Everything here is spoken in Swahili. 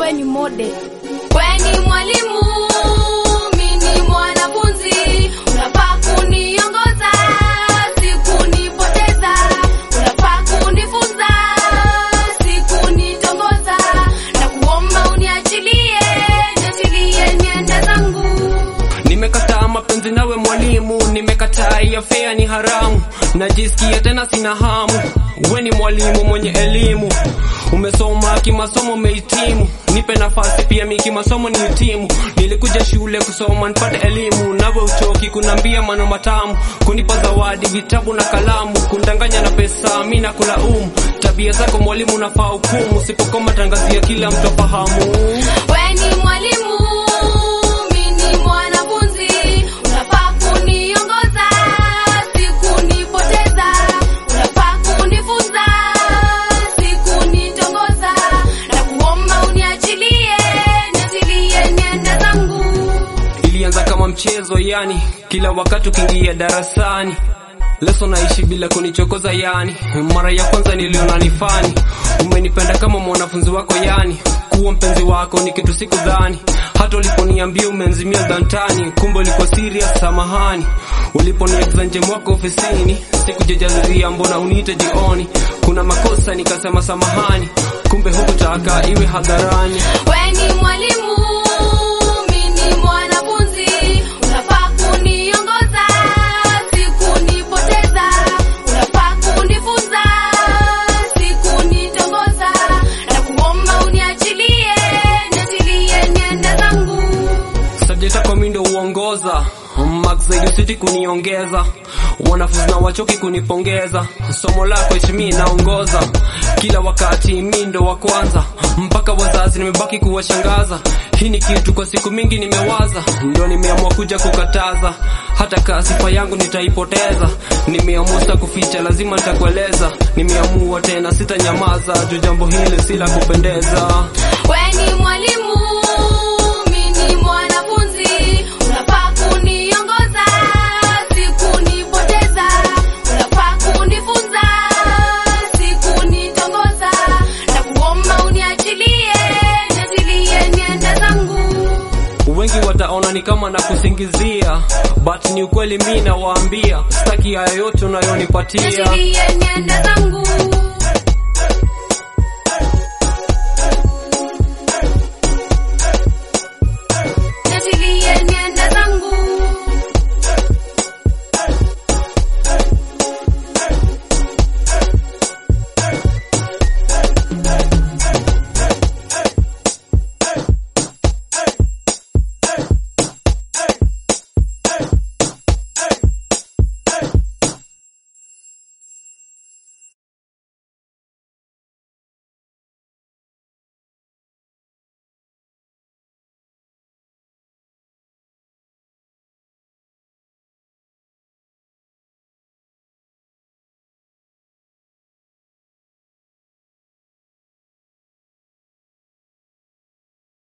kwenyu mode. Weni mwalimu, mimi mwanafunzi, unafaa kuniongoza, si kunipoteza. Unafaa kunifunza, si kunitongoza. Na kuomba uniachilie, niachilie niende zangu. Nimekataa mapenzi nawe mwalimu, nimekataa ya fea ni haramu, najisikia tena sina hamu. We ni mwalimu mwenye elimu, umesoma kimasomo, umehitimu. Nipe nafasi pia mi kimasomo ni hitimu. Nilikuja shule kusoma nipate elimu, nawe uchoki kunambia maneno matamu, kunipa zawadi vitabu na kalamu, kundanganya na pesa, mi nakulaumu. Tabia zako mwalimu unafaa hukumu, usipokoma tangazia kila mtu afahamu. Weni mwalimu, mimi mwanafunzi, unafaa kuniongoza, si kunipoteza. Unafaa kunifunza, si kunitongoza. Na kuomba uniachilie, niachilie niende zangu. ilianza kama mchezo yani, kila wakati ukiingia darasani leso naishi bila kunichokoza yani. Mara ya kwanza niliona ni fani, umenipenda kama mwanafunzi wako yani. Kuwa mpenzi wako ni kitu sikudhani, hata uliponiambia umenzimia dhantani, kumbe ulikuwa serious. Samahani uliponiagiza nje mwako ofisini, sikujijazia mbona uniite jioni. Kuna makosa nikasema samahani, kumbe hukutaka iwe hadharani. Weni mwalimu, mimi mwanafunzi, unafaa kuniongoza, si kunipoteza. Unafaa kunifunza, si kunitongoza. Na kuomba uniachilie, niachilie niende zangu. Subject yako mimi ndio uongoza Max zaidi usiti kuniongeza wanafunzi na wachoki kunipongeza somo lako heshimi naongoza kila wakati mimi ndo wa kwanza mpaka wazazi nimebaki kuwashangaza hii ni kitu kwa siku mingi nimewaza ndo nimeamua kuja kukataza hata kaa sifa yangu nitaipoteza nimeamua sita kuficha lazima nitakueleza nimeamua tena sitanyamaza juu jambo hili si la kupendeza Weni mwalimu, mimi mwanafunzi, unafaa kuniongoza, si kunipoteza. Unafaa kunifunza, si kunitongoza. Na kuomba uniachilie, niachilie niende zangu. wengi wataona ni kama na kusingizia but ni ukweli mi nawaambia sitaki haya yote unayonipatia Niachilie niende zangu.